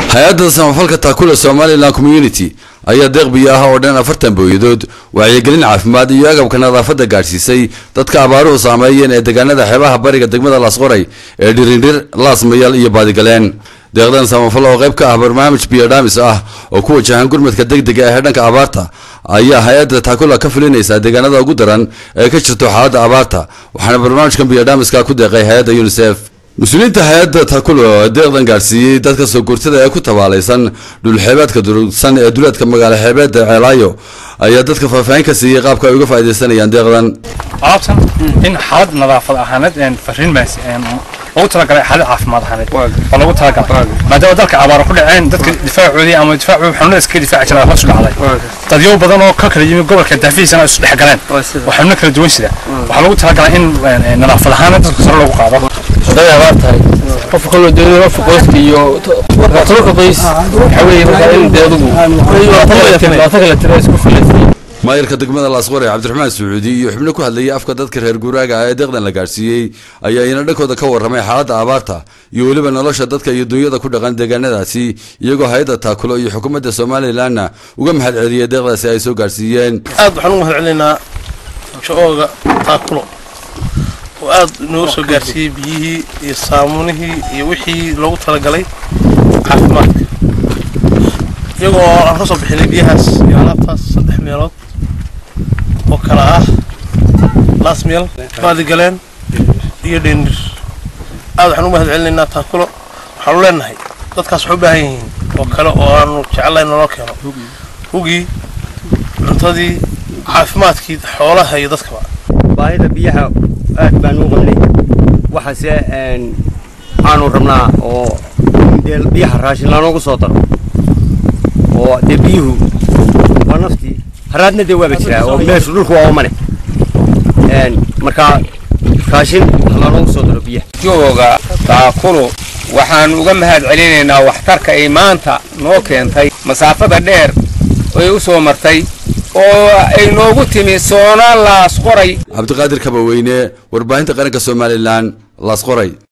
hay-adda samafalka taakula somalilan community ayaa deeq biyo ah oo dhan afartan booyadood wacyigelin caafimaad iyo agabka nadaafadda gaadhsiisay dadka abaaruhu saameeyeen ee deegaanada xeebaha bariga degmada laasqoray ee dhirindhir laasmayal iyo baadigaleen deeqdan samafal oo qayb ka ah barnaamij biyodhamis ah oo ku wajahan gurmadka degdega ee dhanka abaarta ayaa hay-adda taakula ka fulinaysaa deegaanada ugu daran ee ka jirto xaaladda abaarta waxaana barnaamijkan biyodhamiska ku deeqay hay-adda unisef mas-uuliyiinta hay-adda takulo ee deeqdan gaadhsiiyey dadka soo guurtada ee ku tabaalaysan dhulxeebeedka durugsan ee duleedka magaalo xeebeedda ceelaayo ayaa dadka faahfaahin ka siiyey qaabka ay uga faaidaysanayaan deeqdan alaabtan in xaalad nadaafad ahaaneed fariin baas loogu talagalay xaalad caafimaad ahaaneed oo loogu talagalay maadaama dalka abaaro ku dhaceen dadka difaacoodii ama difaacu xanuunada iskaga difaaci jiraa hoos u dhacday dadyo badan oo ka kala yimi gobolka daafihiisana isu dhex galeen oo xanuuno kala duwan sida waxaa loogu talagalay in nadaafad ahaaneed dadka sare loogu qaado haday abaar tahay qofka kaloo doonaya qofka qoyska iyo tobanka qoys waxaa weeye markaa in dee adugu labaatan kala tira isku filaysay maayirka degmada laasqore cabdiraxmaan sacuudi iyo xubno ku hadlayay afka dadka reer guuraaga ah ee deeqdan la gaadhsiiyey ayaa iyana dhankooda ka warramay xaaladda abaarta iyo weliba nolosha dadka iyo dunyada ku dhaqan deegaanadaasi iyagoo hay-adda taakulo iyo xukuumadda somalilanna uga mahad celiyey deeqdaasi ay soo gaadhsiiyeen aad waxaan u mahad celinaynaa jo-ooga taakulo oo aad inoogu soo gaarsiiyey biyihii iyo saamunihii iyo wixii loogu talagalay caafimaadka iyagoo aan ka soo bixinay biyahaas iyo alaabtaas saddex meelood oo kala ah laasmeel baadigaleen iyo dhendir aad waxaan u mahad celinaynaa taakulo waxaanu leenahay dadkaas waxay u baahan yihiin oo kale oo aanu jecelahay naloo keeno hugii cuntadii caafimaadkii xoolaha iyo dadkaba baahida biyaha aad baan u qabnay waxaase aanu rabnaa oo dee biyaha raashin lanoogu soo daro oo dee biyuhu waa naftii haraadna dee waaba jiraa oo meeshu dhulku waa umane markaa raashin lanoogu soo daro biyaha jooga taakulu waxaan uga mahad celinaynaa waxtarka ay maanta noo keentay masaafada dheer ay u soo martay oo ay noogu timi soona laas qoray cabdiqaadir kabaweyne warbaahinta qaranka somalilan laasqoray